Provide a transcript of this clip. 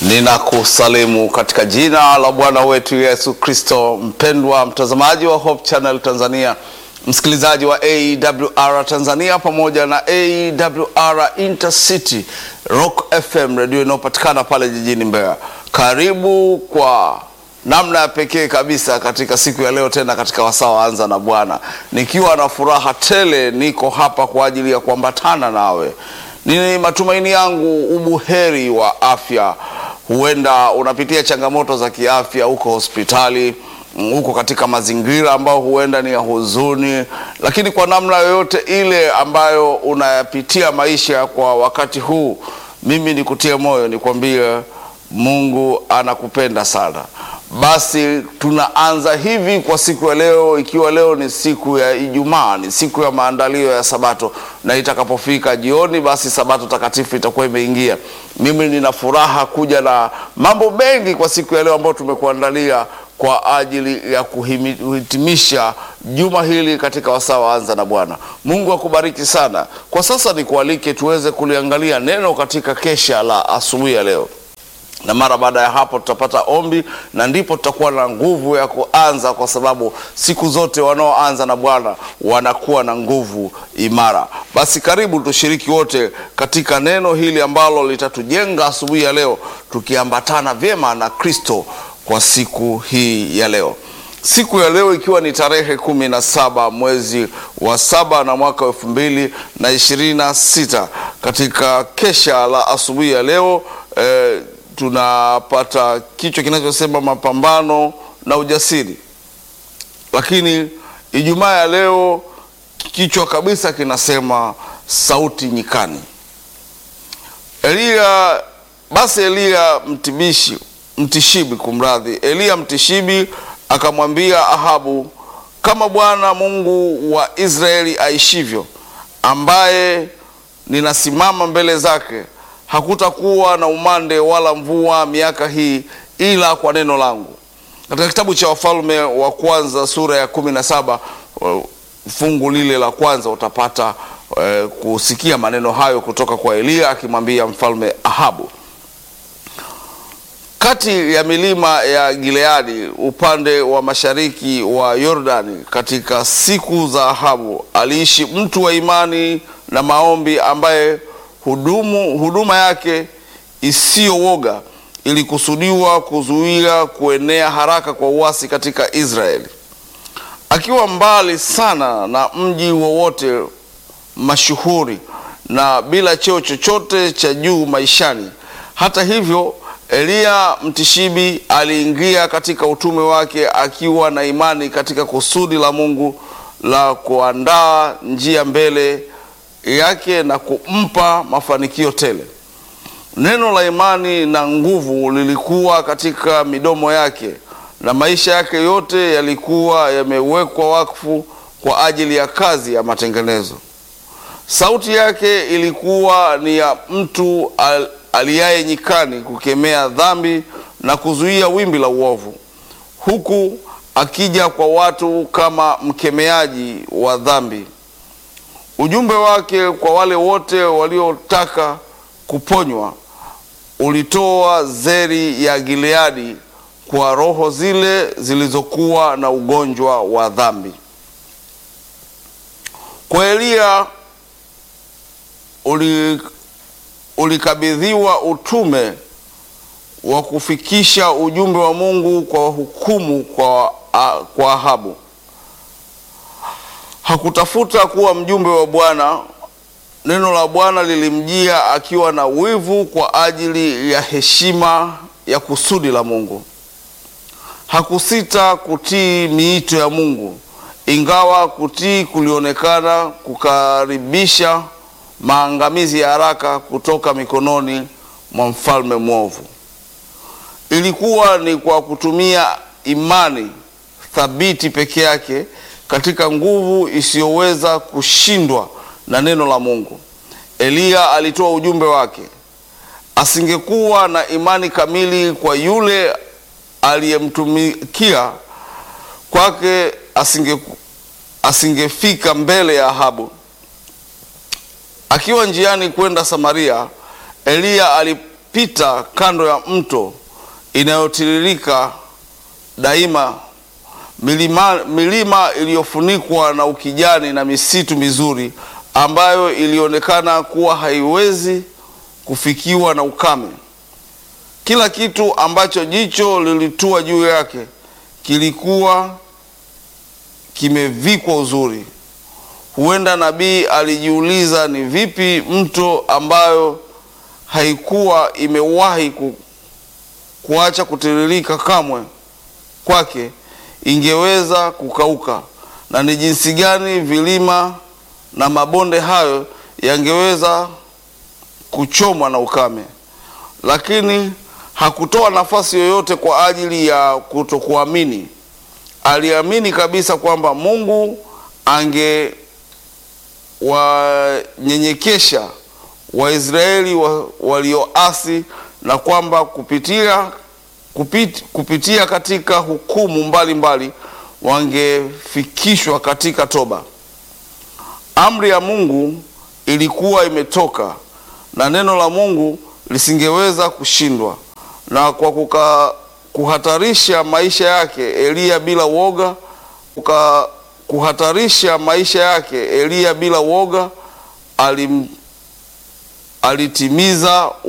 Ninakusalimu katika jina la Bwana wetu Yesu Kristo. Mpendwa mtazamaji wa Hope Channel Tanzania, msikilizaji wa AWR Tanzania pamoja na AWR Intercity Rock FM redio inayopatikana pale jijini Mbeya, karibu kwa namna ya pekee kabisa katika siku ya leo, tena katika wasaa wa Anza na Bwana, nikiwa na furaha tele, niko hapa kwa ajili ya kuambatana nawe. Ni matumaini yangu ubuheri wa afya. Huenda unapitia changamoto za kiafya huko hospitali, huko katika mazingira ambayo huenda ni ya huzuni, lakini kwa namna yoyote ile ambayo unayapitia maisha kwa wakati huu, mimi nikutie moyo, nikwambie Mungu anakupenda sana. Basi tunaanza hivi kwa siku ya leo, ikiwa leo ni siku ya Ijumaa, ni siku ya maandalio ya Sabato, na itakapofika jioni, basi Sabato takatifu itakuwa imeingia. Mimi nina furaha kuja na mambo mengi kwa siku ya leo ambayo tumekuandalia kwa ajili ya kuhitimisha juma hili katika wasaa wa Anza na Bwana. Mungu akubariki sana. Kwa sasa nikualike tuweze kuliangalia neno katika kesha la asubuhi ya leo na mara baada ya hapo tutapata ombi na ndipo tutakuwa na nguvu ya kuanza, kwa sababu siku zote wanaoanza na Bwana wanakuwa na nguvu imara. Basi karibu tushiriki wote katika neno hili ambalo litatujenga asubuhi ya leo, tukiambatana vyema na Kristo kwa siku hii ya leo. Siku ya leo ikiwa ni tarehe kumi na saba mwezi wa saba na mwaka elfu mbili na ishirini na sita katika kesha la asubuhi ya leo eh, tunapata kichwa kinachosema mapambano na ujasiri, lakini Ijumaa ya leo kichwa kabisa kinasema sauti nyikani. Eliya basi Eliya mtibishi mtishibi, kumradhi, Eliya mtishibi akamwambia Ahabu, kama Bwana Mungu wa Israeli aishivyo, ambaye ninasimama mbele zake hakutakuwa na umande wala mvua miaka hii ila kwa neno langu. Katika kitabu cha Wafalme wa Kwanza sura ya kumi na saba fungu lile la kwanza utapata eh, kusikia maneno hayo kutoka kwa Eliya akimwambia mfalme Ahabu. Kati ya milima ya Gileadi upande wa mashariki wa Yordani, katika siku za Ahabu aliishi mtu wa imani na maombi ambaye hudumu huduma yake isiyowoga ilikusudiwa kuzuia kuenea haraka kwa uasi katika Israeli. Akiwa mbali sana na mji wowote mashuhuri na bila cheo chochote cha juu maishani, hata hivyo, Eliya mtishibi aliingia katika utume wake akiwa na imani katika kusudi la Mungu la kuandaa njia mbele yake na kumpa mafanikio tele. Neno la imani na nguvu lilikuwa katika midomo yake na maisha yake yote yalikuwa yamewekwa wakfu kwa ajili ya kazi ya matengenezo. Sauti yake ilikuwa ni ya mtu al, aliyaye nyikani kukemea dhambi na kuzuia wimbi la uovu, huku akija kwa watu kama mkemeaji wa dhambi. Ujumbe wake kwa wale wote waliotaka kuponywa ulitoa zeri ya Gileadi kwa roho zile zilizokuwa na ugonjwa wa dhambi. Kwa Eliya ulikabidhiwa utume wa kufikisha ujumbe wa Mungu kwa hukumu kwa, kwa Ahabu. Hakutafuta kuwa mjumbe wa Bwana. Neno la Bwana lilimjia akiwa na wivu kwa ajili ya heshima ya kusudi la Mungu. Hakusita kutii miito ya Mungu, ingawa kutii kulionekana kukaribisha maangamizi ya haraka kutoka mikononi mwa mfalme mwovu. Ilikuwa ni kwa kutumia imani thabiti peke yake katika nguvu isiyoweza kushindwa na neno la Mungu, Eliya alitoa ujumbe wake. Asingekuwa na imani kamili kwa yule aliyemtumikia kwake, asinge asingefika mbele ya Ahabu. Akiwa njiani kwenda Samaria, Eliya alipita kando ya mto inayotiririka daima, milima, milima iliyofunikwa na ukijani na misitu mizuri ambayo ilionekana kuwa haiwezi kufikiwa na ukame. Kila kitu ambacho jicho lilitua juu yake kilikuwa kimevikwa uzuri. Huenda nabii alijiuliza ni vipi mto ambayo haikuwa imewahi ku, kuacha kutiririka kamwe kwake ingeweza kukauka, na ni jinsi gani vilima na mabonde hayo yangeweza kuchomwa na ukame. Lakini hakutoa nafasi yoyote kwa ajili ya kutokuamini. Aliamini kabisa kwamba Mungu angewanyenyekesha Waisraeli wa, walioasi na kwamba kupitia, kupit, kupitia katika hukumu mbalimbali wangefikishwa katika toba. Amri ya Mungu ilikuwa imetoka na neno la Mungu lisingeweza kushindwa. Na kwa kuka, kuhatarisha maisha yake Eliya bila woga kuka, kuhatarisha maisha yake Eliya bila woga alim, alitimiza